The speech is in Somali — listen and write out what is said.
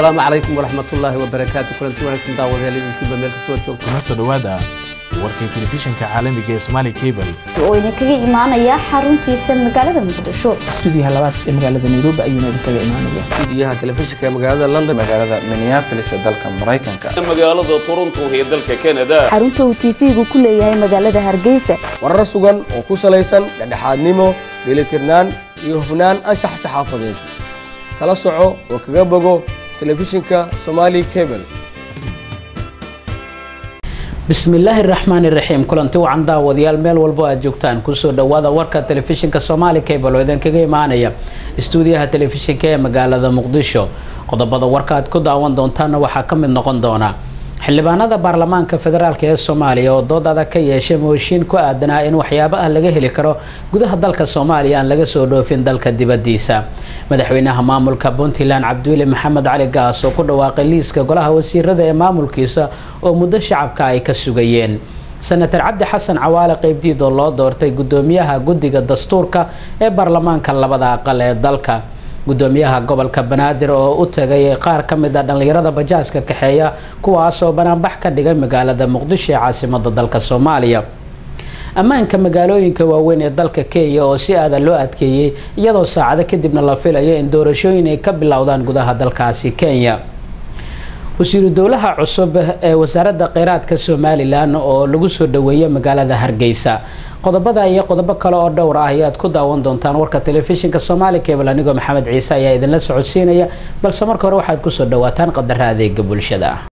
asalaamu calaykum waraxmatullaahi wabarakaatu kulanti wanaagsan daawadayaal idinkiiba meel kastoo joogto kuna soo dhowaada warkii telefishinka caalamiga ee Somali Cable oo idinkaga imaanaya xaruntiisa magaalada muqdisho stuudiyaha labaad ee magaalada nairobi ayuuna idinkaga imaanaya stuudiyaha telefishinka ee magaalada london magaalada minneapolis ee dalka maraykanka magaalada toronto ee dalka canada xarunta uu tv-gu ku leeyahay magaalada hargeysa warar sugan oo ku salaysan dhexdhexaadnimo dheelitirnaan iyo hufnaan anshax saxaafadeed kala soco oo kaga bogo telefishinka somali cable bismillaahi raxmaani raxiim kulanti wacan daawadayaal meel walbo aad joogtaan kusoo dhowaada warka telefishinka somaali cable oo idinkaga imaanaya istuudiyaha telefishinka ee magaalada muqdisho qodobada warka aad ku daawan doontaana waxaa ka mid noqon doona xildhibaanada baarlamaanka federaalk ee soomaaliya oo dood adag ka yeeshay mooshiin ku aadanaa in waxyaabo ah laga heli karo gudaha dalka soomaaliya aan laga soo dhoofin dalka dibadiisa madaxweynaha maamulka puntland cabdiweli maxamed cali gaas oo ku dhawaaqay liiska golaha wasiirada ee maamulkiisa oo muddo shacabka ay ka sugayeen senator cabdi xasan cawaale qeybdiid oo loo doortay gudoomiyaha guddiga dastuurka ee baarlamaanka labada aqal ee dalka gudoomiyaha gobolka banaadir oo u tagay qaar ka mid a dhallinyarada bajaajka kaxeeya kuwaasoo banaanbax ka dhigay magaalada muqdisho ee caasimada dalka soomaaliya ammaanka magaalooyinka waaweyn ee dalka kenya oo si aada loo adkeeyey iyadoo saacado kadibna la filayo in doorashooyin ay ka bilowdaan gudaha dalkaasi kenya wasiiru dowlaha cusub ee wasaaradda kheyraadka somalilan oo lagu soo dhaweeyay magaalada hargeysa qodobada iyo qodobo kale oo dhowr ah ayaad ku daawan doontaan warka telefishinka somaali cable anigoo maxamed ciise ayaa idinla socodsiinaya balse marka hore waxaad kusoo dhawaataan qadara adeega bulshada